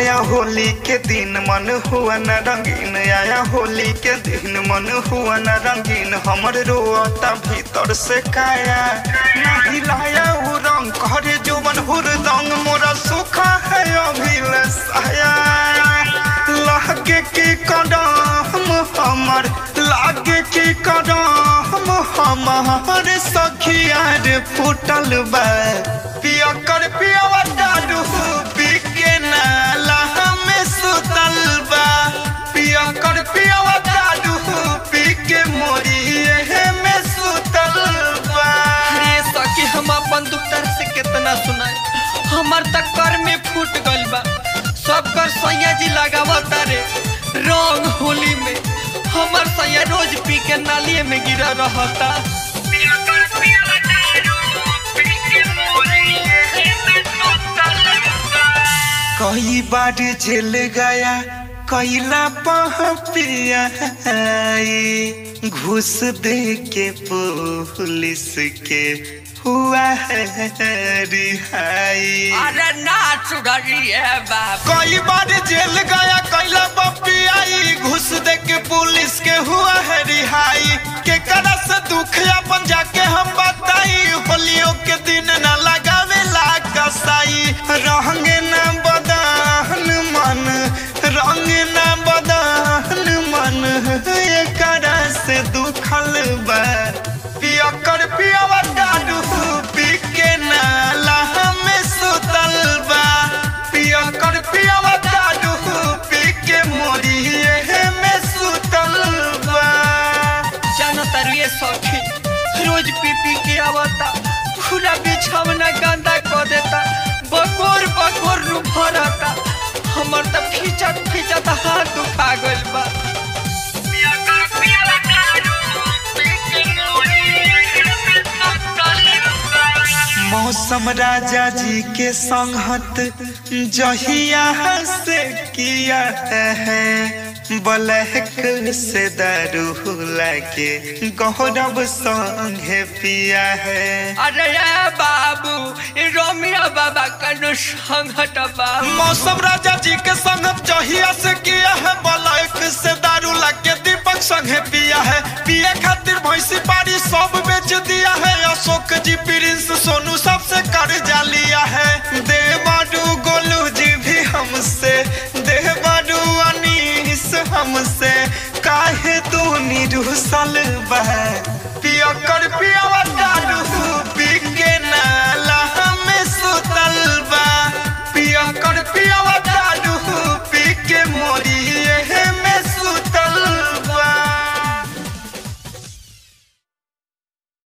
आया होली के दिन मन हुआ न रंगीन आया होली के दिन मन हुआ न रंगीन हमर रोता भीतर से काया नहीं लाया उ रंग करे जोवन हुरदंग मोरा सुखा है अभिल साया लागे की कदम हमर लागे की कदम हमर सखिया रे फूटल बा पिया कर पिया दारू पी के नाला में सुतल बा पिया कर पिया दारू पी के मोरिए में सुतल बा अरे सखी हम अपन दुखतर से कितना सुनाए हमर तक कर में फूट गइल बा सब कर सैया जी लगावता रे रंग होली में हमर सैया रोज पी के नालिए में गिरा रहता कई बार जेल गया कैला पह पिया घूस दे के पुलिस के हुआ है रिहाई अरे ना सुधरिए बाप कई बार जेल गया कैला पपियाई घुस दे के पुलिस के हुआ है रिहाई के करा से दुख अपन जाके हम बताई होलियों के दिन न लगावे ला कसाई रंग न बदन मन रंग न बदन मन ये करा से दुखल बा पिया कर पिया दारू पी के नाला में सुतल बा पिया कर पिया दारू पी के मोरिए में सुतल बा जाना तारुए सखी रोज पी पी के आवता पूरा बिछौना गंदा कर देता बकोर बकोर नु भरता हमर त खिचत खिचत हाथ दुखा गइल बा मौसम राजा जी के संगत जहिया से किया है बलहक से दारू लाके गौरव संगे पिया है अरे ये बाबू ई रोमिया बाबा कनु संगत बा मौसम राजा जी के संगत जहिया से किया है बलहक से दारू लाके दीपक संगे पिया है पिए खातिर भैंसी पारी सब बेच दिया है अशोक जी प्रिंस सोनू सबसे कर्जा लिया है देवाडू गोलू जी भी हमसे देवाडू अनीस हमसे काहे तू निरुसल